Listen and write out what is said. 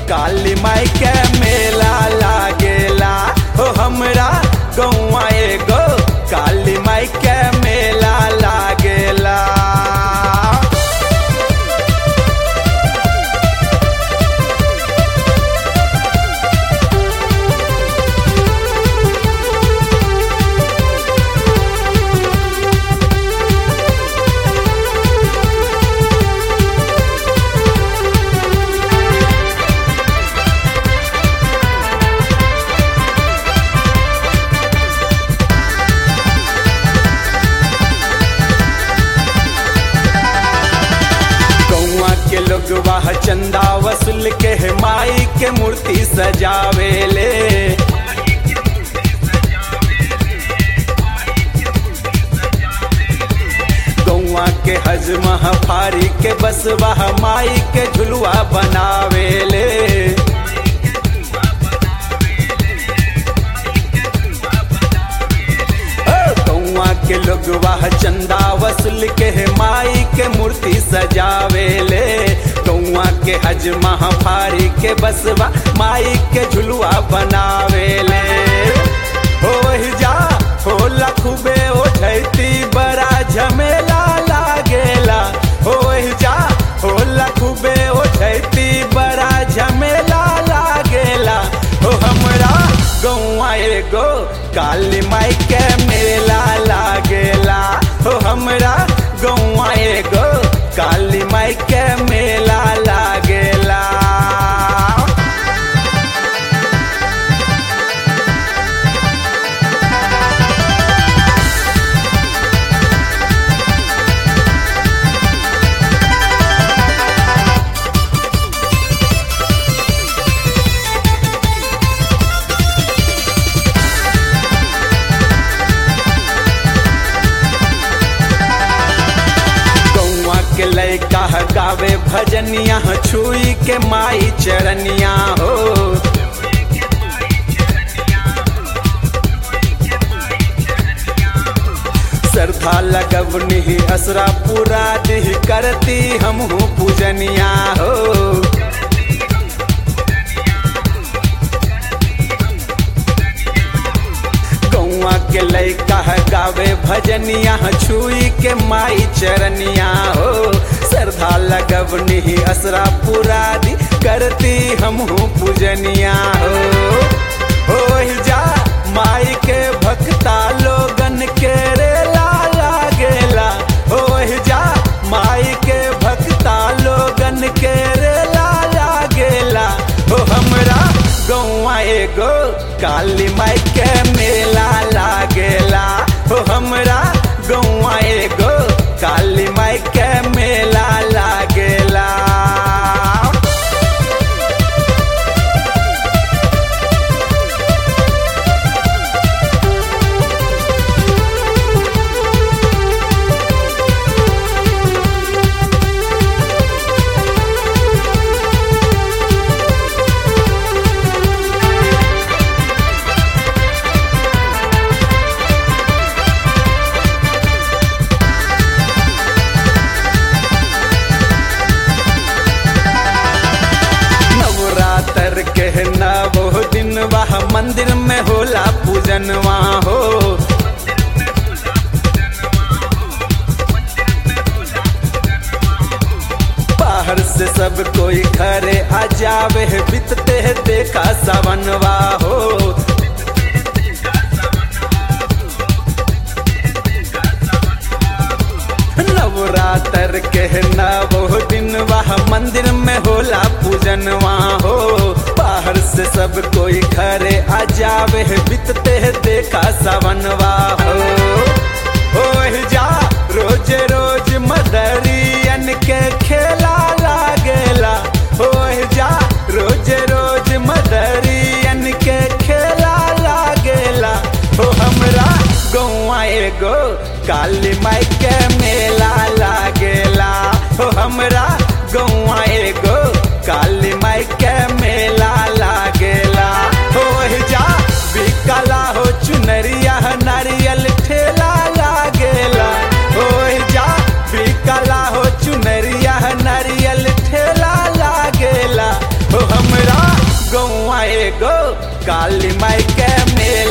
काली माई के मेला लागेला हो हमरा गौआ एगो काली माई के मेला लागेला गौआ के लोग वाह चंदा वसूल के माई के मूर्ति सजावेले गौआ के हजमा फारी के बस वाह माई के झुलुआ बनावेले गौआ के लोग वाह चंदा वसूल के माई के मूर्ति सजावेले गौआ के हज महाफारी के बसवा माई के झुलुआ बनावेले हो वही जा हो लखुबे हो झैती बड़ा झमेला लागेला हो वही जा हो लखुबे हो झैती बड़ा झमेला लागेला हो हमरा गौआ एगो काली माई के मेला लागेला हो हमरा गौआ एगो काली माई के मेला लागेला गौआ के लैका गावे भजनिया छुई के माई चरनिया हो श्रद्धा लगवनी असरा पूरा दिह करती हमहू पूजनिया हो गौआ के लैका गावे भजनिया छुई के माई चरनिया हो श्रद्धा लगवनी असरा पूरा दी करती हमहू पूजनिया हो हो जा माई के भक्ता लोगन के रेला लागेला हो जा माई के भक्ता लोगन के रेला लागेला हो हमरा गौआ एगो काली माई के मेला लागेला हो हमरा गौआ एगो काली माई के मेला लागेला नवरात्र के नवो दिन वह मंदिर में होला पूजनवा हो बाहर से सब कोई घरे आ जावे बीतते देखा सवनवा हो नवरात्र के नवो दिन वह मंदिर में होला पूजनवा हो बाहर से सब कोई घरे आ जावे बीतते देखा सवनवा हो हो जा रोज रोज मदरियन के खेला लागेला हो जा रोज रोज मदरियन के खेला लागेला हो हमरा गौआ एगो काली माई के मेला लागेला हो हमरा गौआ एगो काली माई के मेला लागेला हो जा बिकला हो चुनरिया नारियल ठेला लागेला हो जा बिकला हो चुनरिया नारियल ठेला लागेला हो हमरा काली माई के मेला